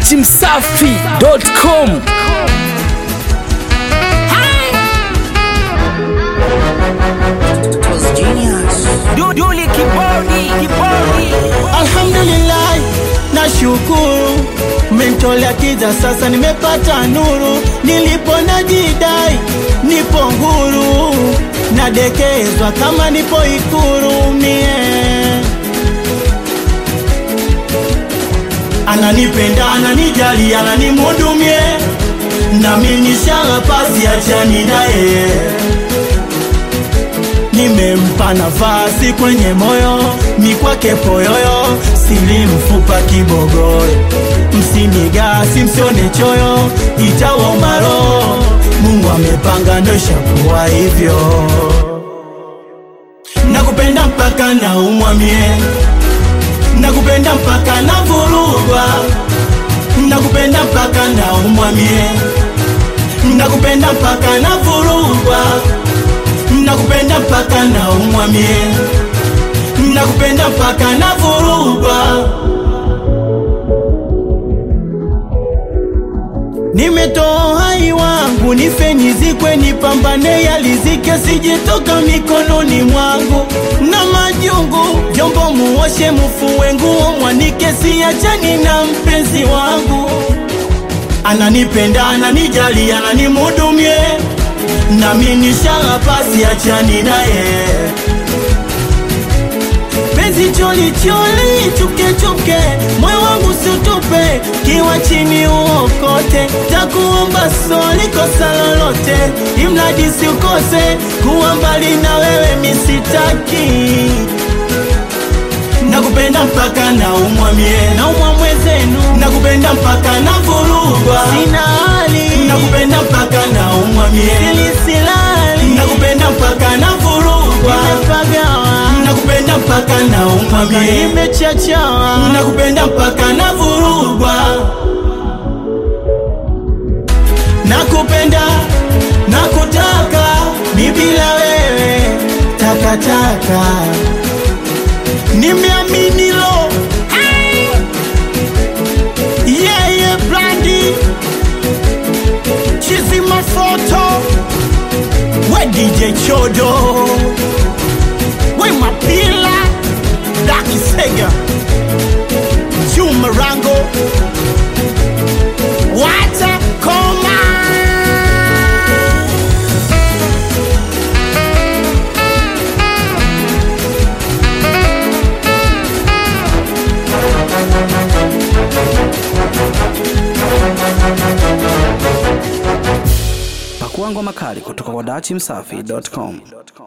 dachimsafi.com Duduli kibodi kibodi Alhamdulillah, nashukuru mentolea kiza, sasa nimepata nuru. Nilipo najidai nipo huru, nadekezwa kama nipo Ikulu mie. Ananipenda, ananijali, ananimhudumie, nami nishala pasi, achani naye nimempa nafasi kwenye moyo, mi kwake poyoyo, sili mfupa kibogoyo, msinigasi msione choyo, itawauma roho, Mungu amepanga ndo ishakuwa hivyo. Nakupenda mpaka naumwa mie, nakupenda mpaka navurugwa, nakupenda mpaka naumwa mie, nakupenda mpaka navurugwa nakupenda mpaka naumwa mie, nakupenda mpaka navurugwa. Nimetoa uhai wangu nife nizikwe, nipambane yalizike, sijetoka mikononi mwangu na majungu. Vyombo muoshe, mufue nguo, mwanike, siachani na mpenzi wangu. Ananipenda, ananijali, ananimhudumie nami nishala pasi, achani naye penzi choli choli, chuke chuke, moyo wangu siutupe, kiwa chini uokote, takuomba soli, kosa lolote, imradi siukose, kuwa mbali na wewe misitaki nakupenda mpaka naumwa mie, naumwa mwezenu, nakupenda mpaka navurugwa, sina hali, nakupenda mpaka naumwa mie, silisilali, nakupenda mpaka navurugwa, nimepagawa, nakupenda mpaka naumwa mie, nimechachawa, nakupenda mpaka navurugwa, nakupenda, nakutaka, mi bila wewe takataka nimeamini lo yeye yeah, brandi chizi mafoto we DJ Chodo we mapila Daki Sega Juma Rango Wata Koma pakua ngoma kali kutoka kwa dachimsafi.com